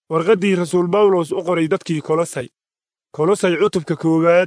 warqaddii rasuul bawlos u qoray dadkii kolosay kolosay cutubka koowaad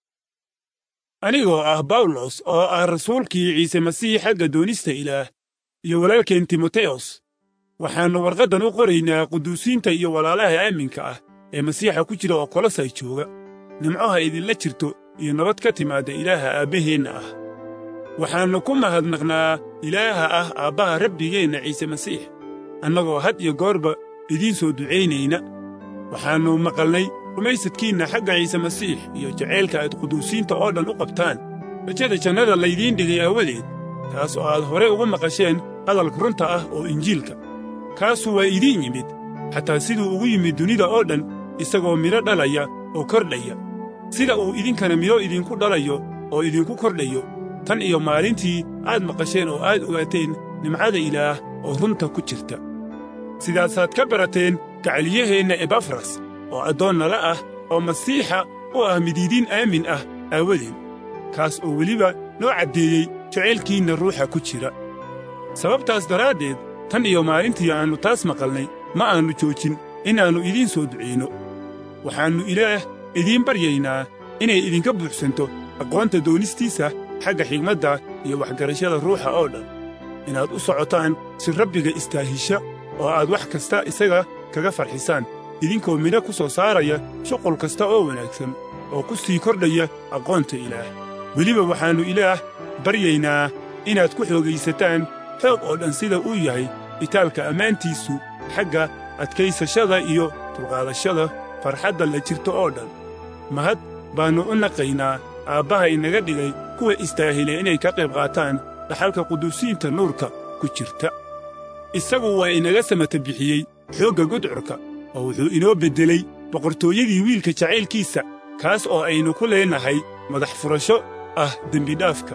anigoo ah bawlos oo ah rasuulkii ciise masiix xagga doonista ilaah iyo walaalkeen timoteyos waxaannu warqaddan u qoraynaa quduusiinta iyo walaalaha aaminka ah ee masiixa ku jira oo kolosay jooga nimcoha idinla jirto iyo nabad ka timaadda ilaaha aabbaheenna ah waxaannu ku mahadnaqnaa ilaaha ah aabbaha rabbigeenna ciise masiix annagoo had iyo goorba idiin soo ducaynayna waxaannu maqalnay rumaysadkiinna xagga ciise masiix iyo jacaylka aad quduusiinta oo dhan u qabtaan rajada jannada laydiin dhigay aawadeed taas oo aad hore uga maqasheen hadalka runta ah oo injiilka kaasu waa idiin yimid xataa siduu ugu yimid dunida oo dhan isagoo midho dhalaya oo kordhaya sida uu idinkana midho idinku dhalayo oo idinku kordhayo tan iyo maalintii aad maqasheen oo aad ogaateen nimcada ilaah oo runta ku jirta sidaasaad ka barateen gacaliyaheenna ebafras oo addoonnala ah oo masiixa u ah midiidiin aamin ah aawadeen kaas oo weliba noo caddeeyey jacaylkiinna ruuxa ku jira sababtaas daraaddeed tan iyo maalintii aannu taas maqalnay ma aannu joojin inaannu idiin soo ducayno waxaannu ilaah idiin baryaynaa inay idinka buuxsanto aqoonta doonistiisa xagga xigmadda iyo waxgarashada ruuxa oo dhan inaad u socotaan si rabbiga istaahisha oo aad wax kasta isaga kaga farxisaan idinkoo midho ku soo saaraya shuqul kasta oo wanaagsan oo ku sii kordhaya aqoonta ilaah weliba waxaannu ilaah baryaynaa inaad ku xoogaysataan xoog oo dhan sida uu yahay itaalka ammaantiisu xagga adkaysashada iyo dulqaadashada farxadda la jirto oo dhan mahad baannu u naqaynaa aabbaha inaga dhigay kuwa istaahile inay ka qayb qaataan dhaxalka quduusiinta nuurka ku jirta isagu waa inaga samata bixiyey xoogga gudcurka oo wuxuu inoo beddelay boqortooyadii wiilka jacaylkiisa kaas oo aynu ku leenahay madax furasho ah dembidhaafka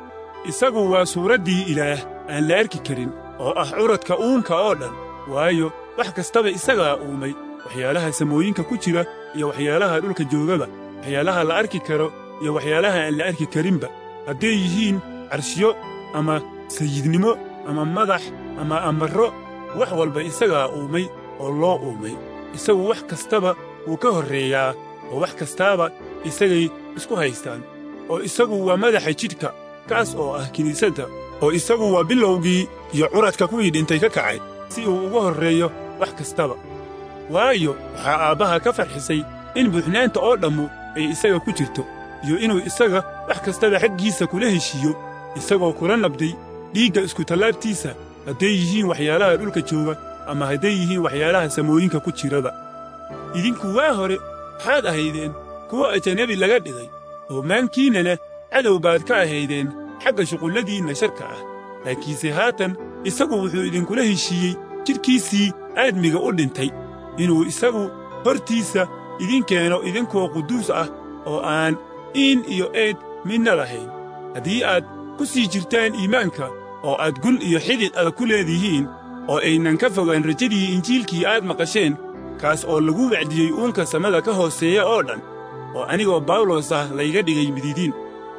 isagu waa suuraddii ilaah aan la arki karin oo ah curadka uunka oo dhan waayo wax kastaba isagaa uumay waxyaalaha samooyinka ku jira iyo waxyaalaha dhulka joogaba waxyaalaha la arki karo iyo waxyaalaha aan la arki karinba hadday yihiin carshiyo ama sayidnimo ama madax ama amarro wax walba isagaa uumay oo loo uumay isagu wax kastaba wuu ka horreeyaa oo wax kastaaba isagay isku haystaan oo isagu waa madaxa jidhka kaas oo ah kiniisadda oo isagu waa bilowgii iyo curadka kuwii dhintay ka kacay si uu uga horreeyo wax kastaba waayo waxaa aabbaha ka farxisay in buuxnaanta oo dhammu ay isaga ku jirto iyo inuu isaga wax kastaba xaggiisa kula heshiiyo isagoo kula nabday dhiigga iskutallaabtiisa hadday yihiin waxyaalaha dhulka jooga ama hadday yihiin waxyaalaha samooyinka ku jiraba idinku waa hore waxaad ahaydeen kuwa ajanabi laga dhigay oo maankiinnana cadow baad ka ahaydeen xagga shuqulladiinna sharka ah laakiinse haatan isagu wuxuu idinkula heshiiyey jidhkiisii aadmiga u dhintay inuu isagu hortiisa idin keeno idinkoo quduus ah oo aan iin iyo eed midna lahayn haddii aad ku sii jirtaan iimaanka oo aad gun iyo xidid adag ku leedihiin oo aynan ka fogaan rajadii injiilkii aad maqasheen kaas oo lagu wacdiyey uunka samada ka hooseeya oo dhan oo anigoo bawlos ah layga dhigay mididiin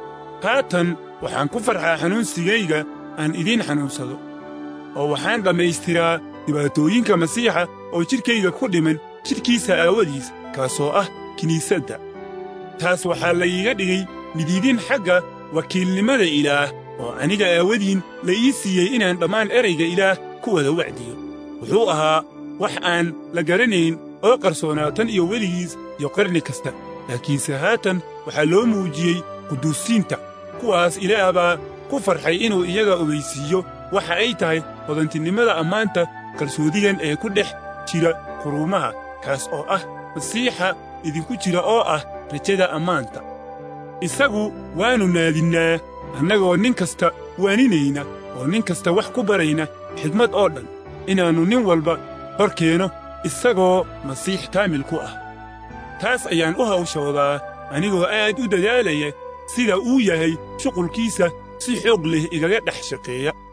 haatan waxaan ku farxaa xanuunsigayga aan idiin xanuunsado oo waxaan dhammaystiraa dhibaatooyinka masiixa oo jidhkayga ku dhiman jidhkiisa aawadiis kaasoo ah kiniisadda taas waxaa layga dhigay midiidin xagga wakiilnimada ilaah oo aniga aawadiin la ii siiyey inaan dhammaan erayga ilaah ku wada wacdiyo wuxuu ahaa wax aan la garanayn oo qarsoonaa tan iyo weligiis iyo qarni kasta laakiinse haatan waxaa loo muujiyey quduusiinta kuwaas ilaah baa ku farxay inuu iyaga ogaysiiyo waxa ay tahay hodantinimada ammaanta qarsoodigan ee ku dhex jira quruumaha kaas oo ah masiixa idinku jira oo ah rajada ammaanta isagu waannu naadinnaa annagoo nin kasta waaninayna oo nin kasta wax ku barayna xigmad oo dhan inaannu nin walba hor keeno isagoo masiix kaamil ku ah taas ayaan u hawshoodaa anigoo aad u dadaalaya sida uu yahay shuqulkiisa si xoog leh igaga dhex shaqeeya